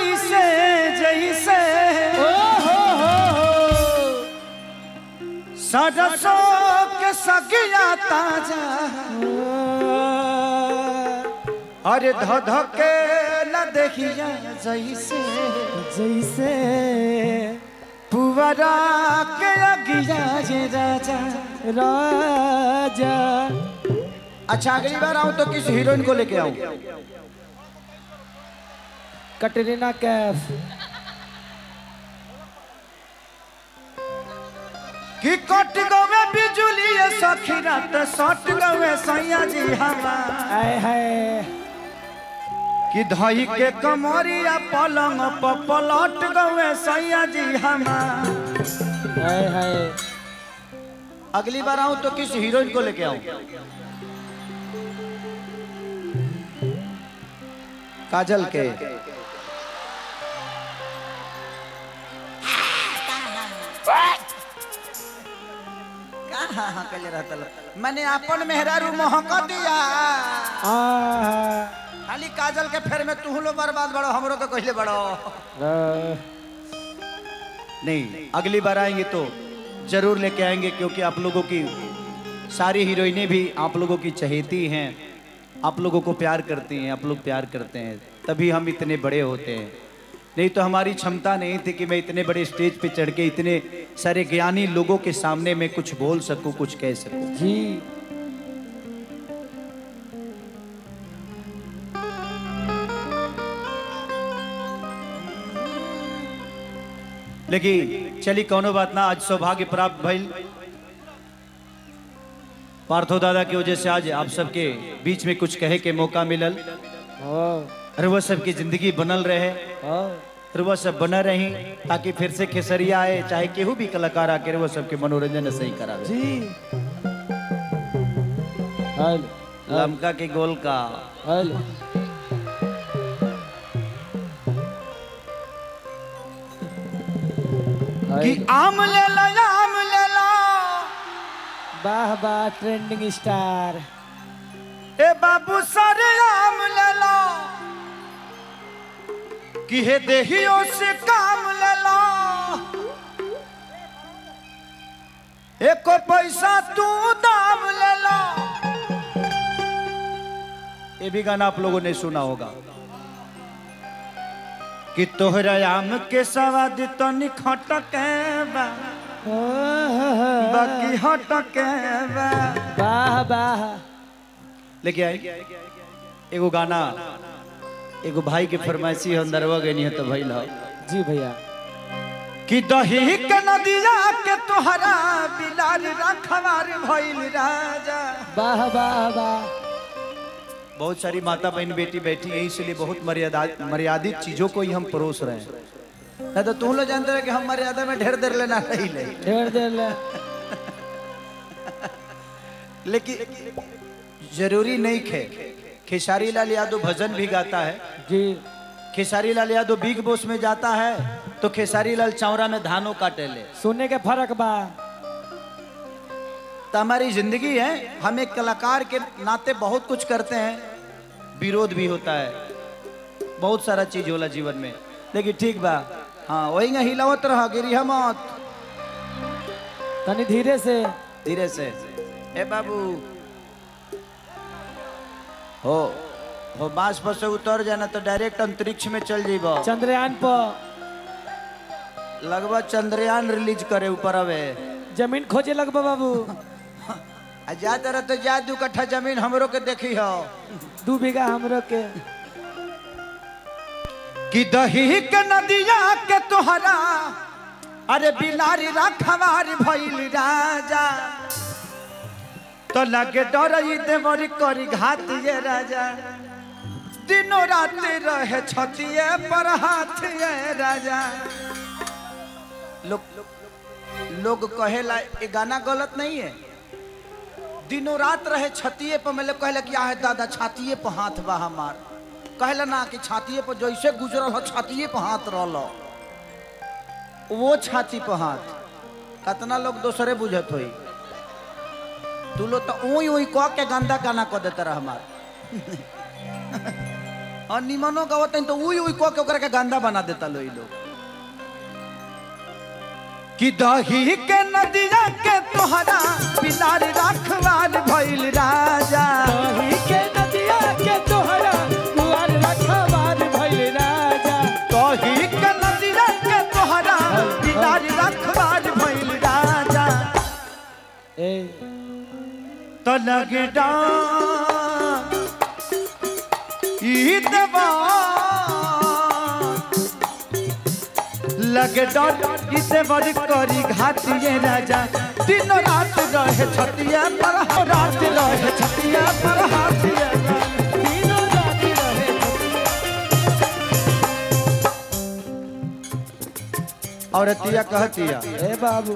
वैसे जैसे ओ हो हो हो सरसों के सगिया ताजा अरे ध ध के न देखिया जैसे जैसे पुवरा के अगिया जे राजा राजा अच्छा अगली बार आऊं तो किस हीरोइन को लेके आऊं कटरीना कैफ कि कट गवे बिजुली सखी रात सट गवे सैया जी हमार आय हाय कि धई के कमरिया पलंग प पलट गवे सैया जी हमार हाय हाय अगली बार आऊं तो किस हीरोइन को लेके आऊं काजल के कहाँ कले रहता लो? मैंने अपन मेहरारू महक दिया आ खाली काजल के फेर में तू लो बर्बाद बड़ो हमरो तो कहले बड़ो नहीं अगली बार आएंगे तो जरूर लेके आएंगे क्योंकि आप लोगों की सारी हीरोइनें भी आप लोगों की चहेती हैं आप लोगों को प्यार करती हैं आप लोग प्यार करते हैं तभी हम इतने बड़े होते हैं नहीं तो हमारी क्षमता नहीं थी कि मैं इतने बड़े स्टेज पे चढ़ के इतने सारे ज्ञानी लोगों के सामने मैं कुछ बोल सकूं कुछ कह सकूं जी लेकिन चली कौनो बात ना आज सौभाग्य प्राप्त भइल पार्थो दादा की वजह से आज आप सबके बीच में कुछ कहे के मौका मिलल ओ और वह सबकी जिंदगी बनल रहे ओ और वह सब बना रही ताकि फिर से खेसरिया आए चाहे केहू भी कलाकार आके वह सबके मनोरंजन सही करावे जी हेलो लमका के गोल का हेलो कि आम ले लो आम ले लो वाह वाह ट्रेंडिंग स्टार ए बाबू सारे आम ले लो कि हे देहियो से काम ले लो एको पैसा तू दाम ले लो ये भी गाना आप लोगों ने सुना होगा कि तोहरा आम के सवाद तो निखटके बा ओ हो हो बाकी हटके बा वाह वाह लेके आई एगो गाना एगो भाई के फरमाइशी हम दरवा गई है तो भइल ह जी भैया कि दही के नदिया के तोहरा बिलाल रखवार भइल राजा वाह वाह वाह बहुत सारी माता बहन बेटी बैठी है इसलिए बहुत मर्यादा मर्यादित चीजों को ही हम परोस रहे हैं नहीं तो तुम लोग जानते रहे कि हम मर्यादा में ढेर देर लेना नहीं ले ढेर देर ले लेकिन जरूरी नहीं खे खेसारी लाल यादव भजन भी गाता है जी खेसारी लाल यादव बिग बॉस में जाता है तो खेसारी लाल चौरा में धानों काटे ले सुनने के फर्क बा तो हमारी जिंदगी है हम एक कलाकार के नाते बहुत कुछ करते हैं विरोध भी होता है बहुत सारा चीज होला जीवन में लेकिन ठीक बा हाँ वही ना हिलावत रहा गिरी मत तनी धीरे से धीरे से ए बाबू हो हो बांस पर से उतर जाना तो डायरेक्ट अंतरिक्ष में चल जीब चंद्रयान पर लगभग चंद्रयान रिलीज करे ऊपर अबे जमीन खोजे लगबा बाबू आ जा तरह तो जा दू कट्ठा जमीन हमरो के देखी हो दू बीघा हमरो के कि दही के नदिया के तोहरा अरे बिलारी रखवार भइल राजा तो लगे डरई देवरी करी घात ये राजा दिनों रात रहे छतिए पर हाथ ये राजा लोग लोग कहेला ये गाना गलत नहीं है दिनों रात रहे छतिए पर मतलब कहला कि आहे दादा छातिए पर हाथ बा हमार कहला ना कि छातिए पर जैसे गुजरल हो छातिए पर हाथ रहल वो छाती पर हाथ कितना लोग दूसरे बुझत होई तू लोग तो ऊई ऊई कह के गंदा गाना कह देता रह हमार और निमनो गावत तो उई उई को के ओकरा के गंदा बना देता लो ई लोग कि दही के नदिया के तोहरा पिलार रखवार भइल राजा दही के नदिया के तोहरा दुआर रखवार भइल राजा दही के नदिया के तोहरा पिलार रखवार भइल राजा ए तो लगे डांग ई देवा लगे डर इसे बड़ी करी घातिए राजा दिन रात रहे छतिया पर रात रहे छतिया पर हाथिया तीनों राती रहे औरतिया कहतिया ए बाबू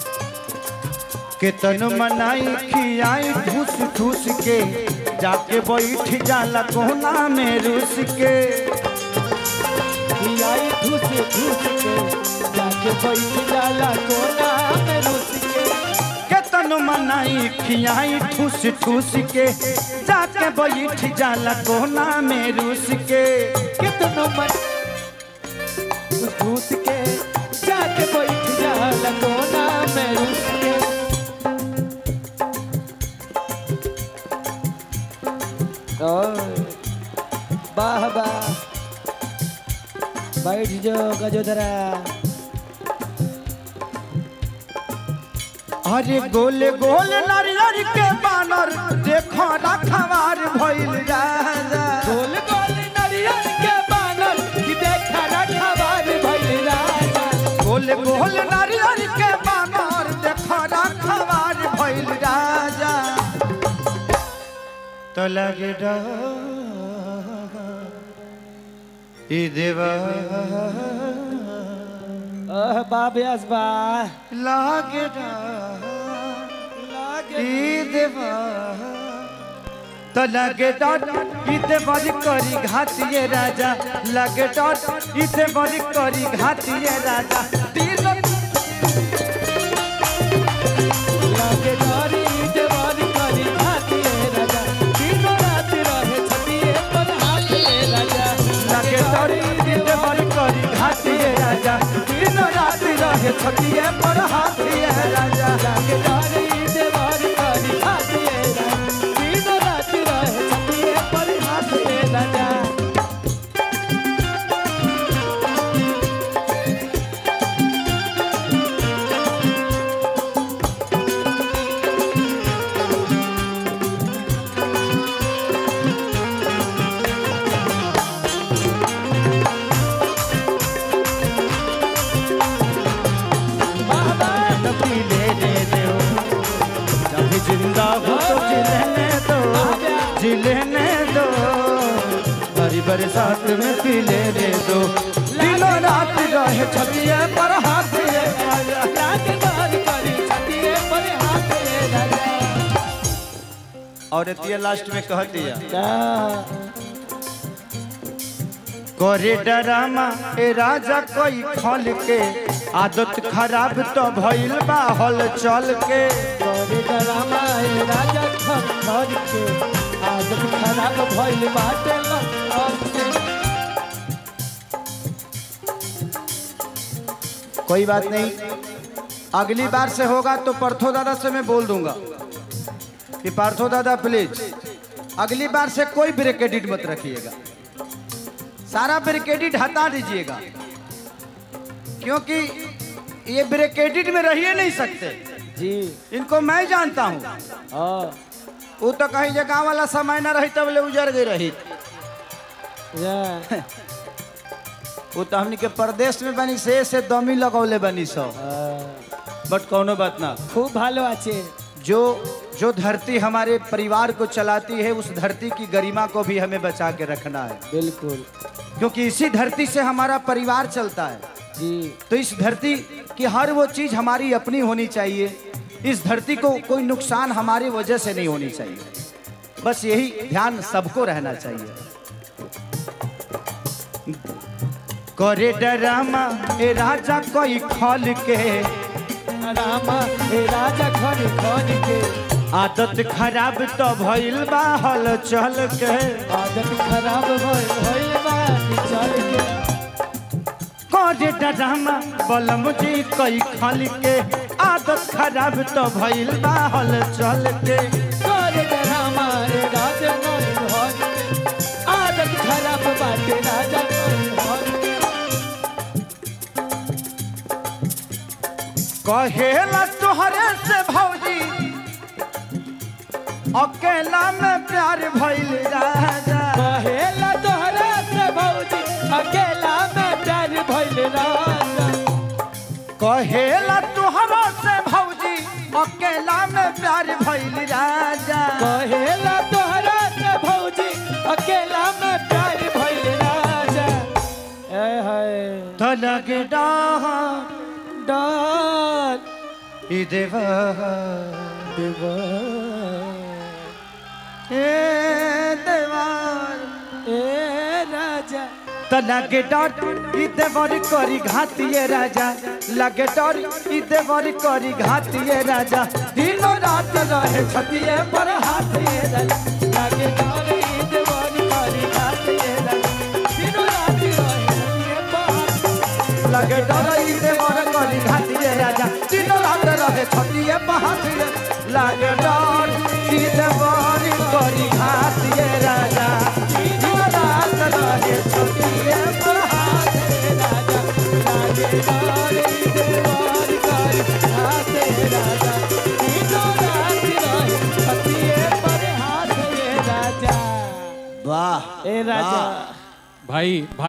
के तनु मनाई खियाई ठूस ठूस के जाके बैठ जाला कोना में रूस के आई ठूस ठूस के जाके बैठ जाला कोना में रुस के के तनु मनाई खियाई ठूस ठूस के जाके बैठ जाला कोना में रूस के कितनो मन ठूस के जाके बैठ जाला कोना में रुस के ओए वाह वाह बैठ जाओ गजोदरा अरे गोल गोल नारियर के बानर देखो रखवार भइल राजा गोल गोल नरियल के बानर की देखा रखवार भइल राजा गोल गोल नारियर के बानर देखो रखवार भइल राजा तो लगे ई देवा ओह बाब्यास बा लागे लागे ई देवा तो लगे डर इते बड़ी करी घातिए राजा लगे डर इते बड़ी करी घातिए राजा तीन लागे डरी देवारी करी हाथिए राजा तीनों रात रहे छतिए पर हाथिए राजा लगे डर इते बड़ी करी घातिए राजा तीन रात रहे छतिए पर हाथिए राजा लागे डरी देवारी करी हाथिए राजा तीनों रात रहे छतिए पर हाथिए राजा बाबा तो पी ले दे दो जब जिंदा हो तो जिलने दो जिलने दो हरी बरसात में पी ले दे दो दिनों रात रहे छतिए पर हाथिए राजा लागे डरी करी छतिए पर हाथिए राजा और एतिया लास्ट में कह दिया का करे डरामा ए राजा कोई खल के आदत खराब तो भइल बा हल चल के करे डरामा ए राजा खर खर के आदत खराब भइल बाटे लग के कोई बात नहीं अगली बार से होगा तो पार्थो दादा से मैं बोल दूंगा कि पार्थो दादा प्लीज अगली बार से कोई ब्रेक एडिट मत रखिएगा सारा ब्रेक एडिट हटा दीजिएगा क्योंकि ये ब्रेक एडिट में रहिए नहीं सकते जी इनको मैं जानता हूँ हाँ वो तो कहीं जगह वाला समय ना रही तब ले उजर गई रही या वो तो हमनी के प्रदेश में बनी से से दमी लगौले बनी सब हाँ। बट कौनो बात ना खूब ভালো আছে जो जो धरती हमारे परिवार को चलाती है उस धरती की गरिमा को भी हमें बचा के रखना है बिल्कुल क्योंकि इसी धरती से हमारा परिवार चलता है जी तो इस धरती की हर वो चीज हमारी अपनी होनी चाहिए इस धरती को कोई नुकसान हमारी वजह से नहीं होनी चाहिए बस यही ध्यान सबको रहना चाहिए करे डरामा ए राजा कोई खल के रामा हे राजा खन खन के आदत खराब तो भइल बा हल चल के आदत खराब भइल भइल बानी चल के करे डरामा बलम जी कई खल के आदत खराब तो भइल बा हल चल के करे डरामा रे राजा मोर घर के आदत खराब बाटे राजा मोर घर के कहेला तुहरे से भौजी अकेला में प्यार भइल राजा कहेला तोहरा से भौजी अकेला में प्यार भइल राजा कहेला तुहरा से भौजी अकेला में प्यार भइल राजा कहेला तोहरा से भौजी अकेला में प्यार भइल राजा ए हाय तनक डाह डाल ई देवा देवा ए देवार ए राजा तनक डर ई देवर करी घातिए राजा लगे डर ई देवर करी घातिए राजा दिनो रात रहे छतिए पर हाथ ये रल लागे गारे देवानी मारी हाथ ये रल दिनो रात रहे छतिए पर हाथ लगे डर ई देवर करी घातिए राजा दिन रात रहे छतिए पहातिए लगे डर ई देवर करी घातिए राजा दिन रात रहे छतिए हाथ ये राजा लागे गारे देवानी मारी हाथ ये राजा दिनो रात रहे छतिए पर हाथ ये राजा वाह ए राजा भाई